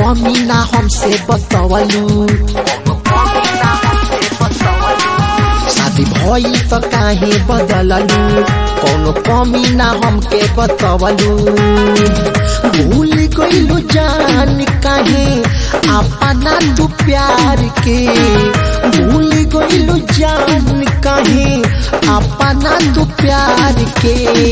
कमी ना हमसे बतवलू शादी भई त काहे बदललू कौनो कमी ना हमके बतवलू भूल गइलू जान काहे अपना तू प्यार के भूल गइलू जान काहे अपना तू प्यार के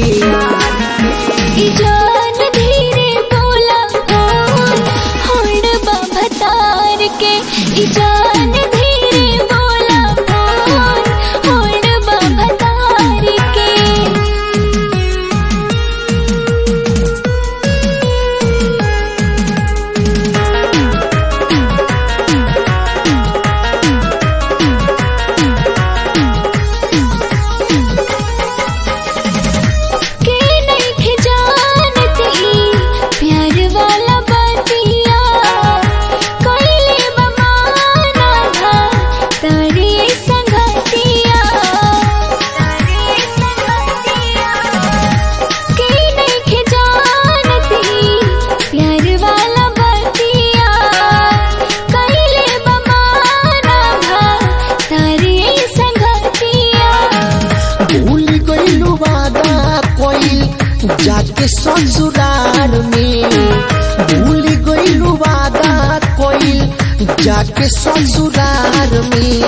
ई जान धीरे बोला कौन होड़ बाबा तार के ई जान धीरे बोला कौन होड़ बाबा तार के के नहीं जानती प्यार वाला बतिया कोई बमाना था तारी संगतिया के नहीं जानती प्यार वाला बतिया कोई बमाना था तारी संगतिया भूल गइलू वादा कोई जाके ससुराल में भूल गइलू वादा कोई जाके ससुराल में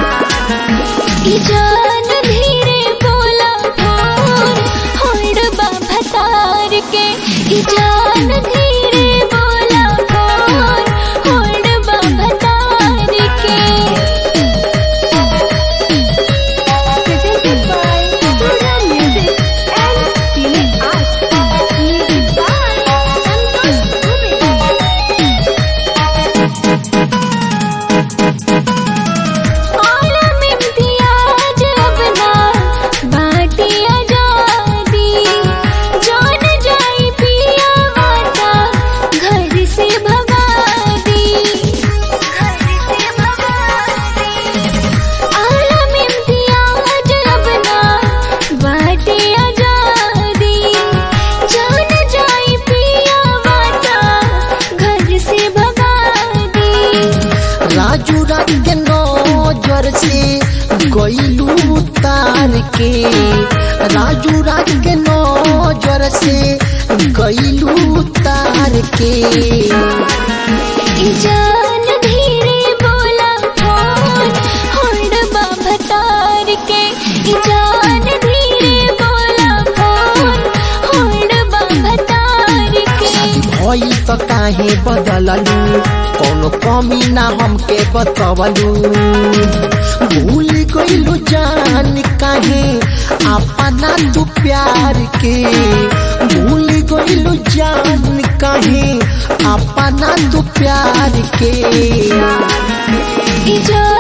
ई जान धीरे बोला फोन होड़ बाबा तार के ई जान धीरे बोला फोन होड़ बाबा तार के Presented by Pura Music and Cine Arts. Music by Santosh Dubey. आलम इम्तियाज अपना बाटी आजादी जान जाई पिया माता घर से भगा दी घर से भगा दी आलम इम्तियाज अपना बाटी आजादी जान जाई पिया माता घर से भगा दी राजू राज के नजर से गइलू तार के राजू राज के नजर से गइलू तार के ई जान धीरे बोला फोन होड़ बाबा तार के ई जान धीरे बोला फोन होड़ बाबा तार के भई त काहे बदललू कौनो कमी ना हमके बतवलू भूल गइलू जान काहे अपना तू प्यार के भूल गइलू जान काहे अपना तू प्यार के ई जान